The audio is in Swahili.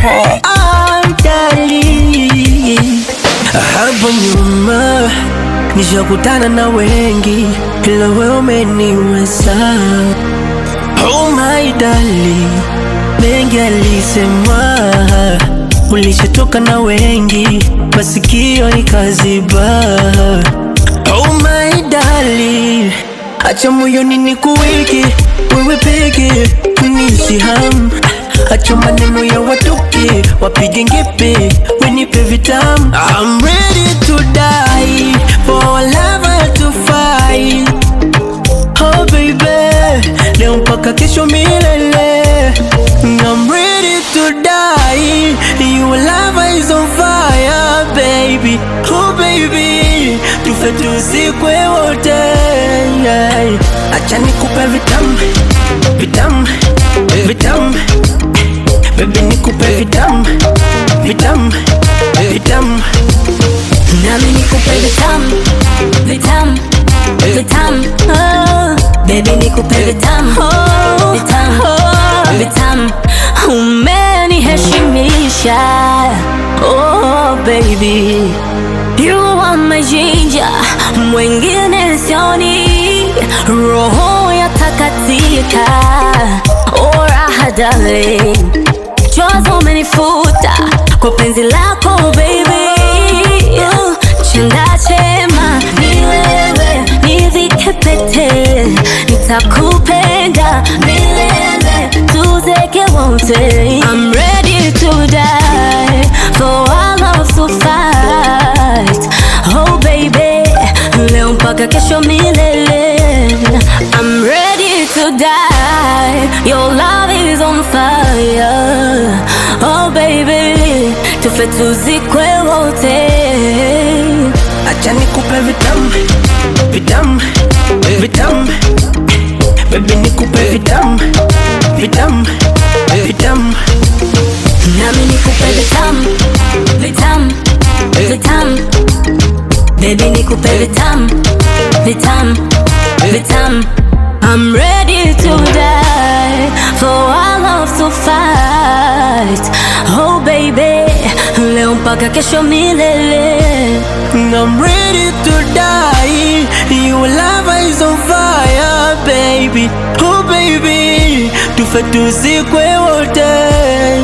track. Dali, hapo nyuma nishakutana na wengi, ila wewe umeniweza. Oh my darling, mengi alisemwa, ulishatoka na wengi, masikio ikaziba. Oh my darling, acha moyoni nikuweke wewe peke, unishi hamu Acha maneno ya watoke wapige ngepe, wenipe vitamu. I'm ready to die for our lover to fight. Oh baby, leo mpaka kesho milele. I'm ready to die. Your love is on fire, baby. Oh baby, tufe tuzikwe wote. Acha nikupe vitamu, vitamu, vitamu. Baby nikupe vitamu, vitamu, vitamu. Nami nikupe vitamu, vitamu, vitamu. Oh, baby nikupe vitamu, vitamu, vitamu. Umeniheshimisha, oh baby, you are my ginger, mwingine sioni, roho yatakatika, oh raha darling chozi umenifuta kwa penzi lako baby Uh, chanda chema ni wewe nivike pete nitakupenda milele tuzeke wote I'm ready to die for our love to fight oh baby leo mpaka kesho milele I'm ready to die your love is on fire oh baby tufe tuzikwe wote Acha nikupe vitamu, vitamu, vitamu. Baby nikupe vitamu, vitamu, vitamu. nami nikupe vitamu vitamu vitamu baby nikupe vitamu vitamu vitamu I'm ready to die for our love to fight oh baby leo mpaka kesho milele I'm ready to die. Your love is on fire, baby. Oh baby, tufe tuzikwe wote.